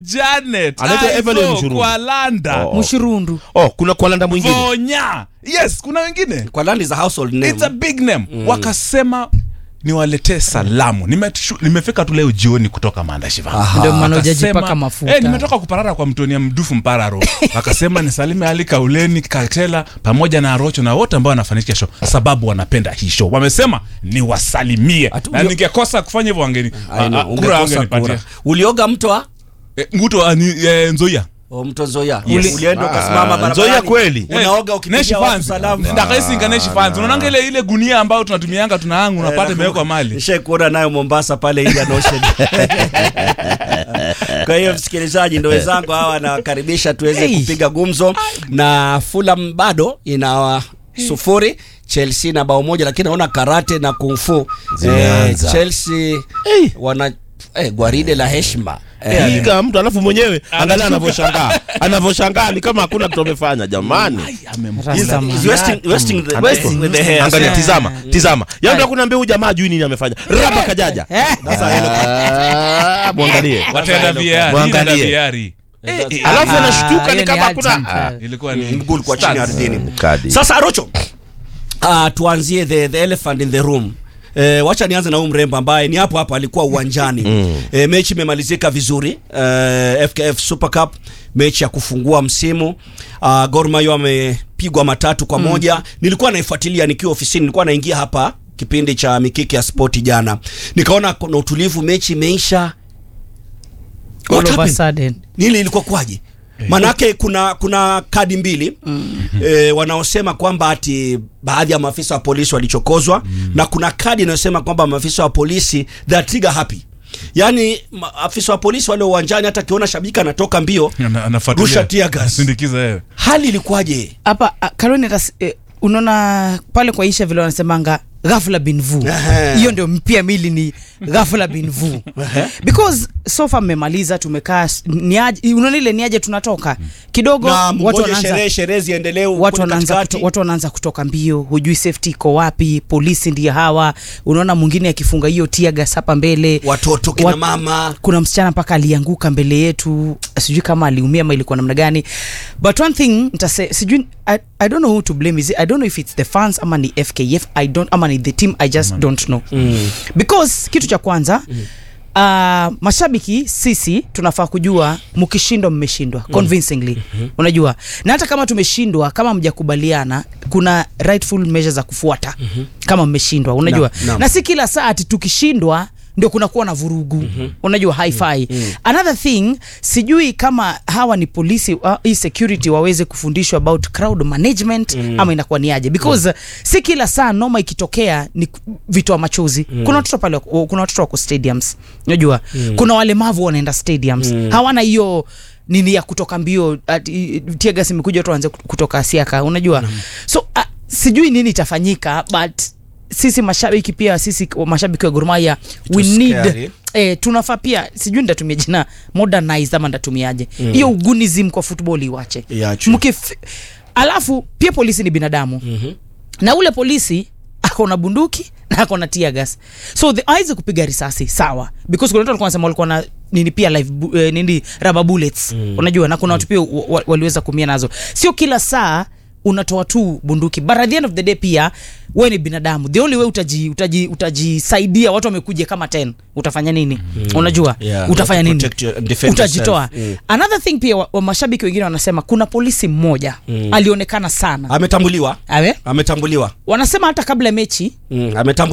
Janet Anaitwa Evelyn Aizo Mshurundu. kwa Landa Oh. mshurundu oh kuna kwalanda mwingine Vonya yes kuna wengine kwa land is a household name it's a big name wakasema niwaletee salamu Nimetushu- nimefika tu leo jioni kutoka maandashiva ndio maana hujajipaka mafuta Eh, nimetoka kuparara kwa mtoni ya mdufu mpararo wakasema nisalime ali kauleni katela pamoja na rocho na wote ambao wanafanikisha show sababu wanapenda hii show wamesema niwasalimie Atu- na ulio- ningekosa kufanya hivyo wangeni I know, ah, ah, kura ungekosa wangenipatia kura. ulioga mto wa Eh, nguto ah, ni, eh, nzoia o mto Nzoia Yes. ulienda Ah, ukasimama barabarani Nzoia kweli? unaoga ukipigia watu salamu ndakaisinga neshi fans unaonanga ile ile gunia ambayo tunatumianga tunaangu unapata imewekwa mali Nishai kuona nayo Mombasa pale Indian Ocean. Kwa hiyo msikilizaji, ndo wenzangu hawa nawakaribisha tuweze Hey. kupiga gumzo, na Fulham bado ina sufuri Chelsea na bao moja, lakini naona karate na kungfu Zimeanza. Chelsea Hey. wana eh, gwaride la heshima eh, piga mtu alafu mwenyewe angalia anavyoshangaa anavyoshangaa ni kama hakuna kitu amefanya jamani Rasta man. He's wasting, wasting the, Wasting. with the hair. angalia Yeah. tizama tizama yani kunaambia huyu jamaa jui nini amefanya raba kajaja Ah, mwangalie wataenda VAR, Mwangalie. ninaenda VAR. alafu Ah, anashtuka hiyo ni ni kama hakuna urgent. Ah, ilikuwa ni mguu ulikuwa chini ardhini. kadi Sasa Arocho, uh, tuanzie the, the elephant in the room. E, wacha nianze na huyu mrembo ambaye ni hapo hapo alikuwa uwanjani mm. E, mechi imemalizika vizuri e, FKF Super Cup, mechi ya kufungua msimu uh, Gor Mahia wamepigwa matatu kwa moja. Nilikuwa naifuatilia nikiwa ofisini, nilikuwa naingia hapa kipindi cha mikiki ya spoti jana, nikaona kuna utulivu, mechi imeisha. all What of a happened? sudden Nili ilikuwa kwaje? Manake kuna kuna kadi mbili mm. e, wanaosema kwamba ati baadhi ya maafisa wa polisi walichokozwa mm. na kuna kadi inayosema kwamba maafisa wa polisi they are trigger happy. Yaani maafisa wa polisi wale uwanjani hata akiona shabiki anatoka mbio Ana- anafuatilia. rusha tear gas. Sindikiza wewe Hali ilikuwaje? hapa ah, Caroline atas- eh, unaona pale kwa isha vile wanasemanga ghafla bin vu Ehe. hiyo ndio mpia mili ni ghafla bin vu because sofa mmemaliza tumekaa s- niaje unaona ile niaje tunatoka kidogo Na watu mngoje wanaanza sherehe sherehe ziendelee watu kule wanaanza katikati. kuto, watu wanaanza kutoka mbio hujui safety iko wapi polisi ndiye hawa unaona mwingine akifunga hiyo tiagas hapa mbele watoto kina Wat- mama kuna msichana mpaka alianguka mbele yetu sijui kama aliumia ama ilikuwa namna gani but one thing ntase sijui I, i don't know who to blame is it, i don't know if it's the fans ama ni fkf i don't ama ni the team i just don't know mm. because kitu cha kwanza mm. Uh, mashabiki sisi tunafaa kujua mkishindwa mmeshindwa convincingly mm-hmm. unajua na hata kama tumeshindwa kama mjakubaliana kuna rightful measures za kufuata mm-hmm. kama mmeshindwa unajua Naam, naam. na si kila saa ati tukishindwa ndio kunakuwa na vurugu mm-hmm. unajua hi-fi mm-hmm. another thing sijui kama hawa ni polisi uh, hii security waweze kufundishwa about crowd management mm-hmm. ama inakuwa ni aje because mm. si kila saa noma ikitokea ni ku- vitoa machozi mm. kuna watoto pale wako- kuna watoto wako stadiums unajua mm. kuna walemavu wanaenda stadiums mm. hawana hiyo nini ya kutoka mbio tiagas imekuja watu waanze kutoka siaka unajua mm. so uh, sijui nini itafanyika but sisi mashabiki pia sisi mashabiki wa Gor Mahia we was need scary. eh, tunafaa pia sijui ndatumia jina modernize ama ndatumiaje hiyo mm. ugunism kwa football iwache Iachwe. Mkif- alafu pia polisi ni binadamu mm-hmm. na ule polisi ako na bunduki na ako na tear gas so the aweze kupiga risasi sawa because kuna watu walikuwa wanasema walikuwa na nini pia live bu, eh, nini rubber bullets mm. unajua na kuna watu pia wa- wa- waliweza kumia nazo sio kila saa unatoa tu bunduki but at the end of the day pia we ni binadamu the only way utaji utaji utajisaidia watu wamekuja kama 10 utafanya nini mm. unajua Yeah, utafanya to nini protect your- defend utajitoa yourself. Mm. another thing pia wa, wa mashabiki wengine wanasema kuna polisi mmoja mm. alionekana sana ametambuliwa awe ametambuliwa wanasema hata kabla ya mechi mm. ametambuliwa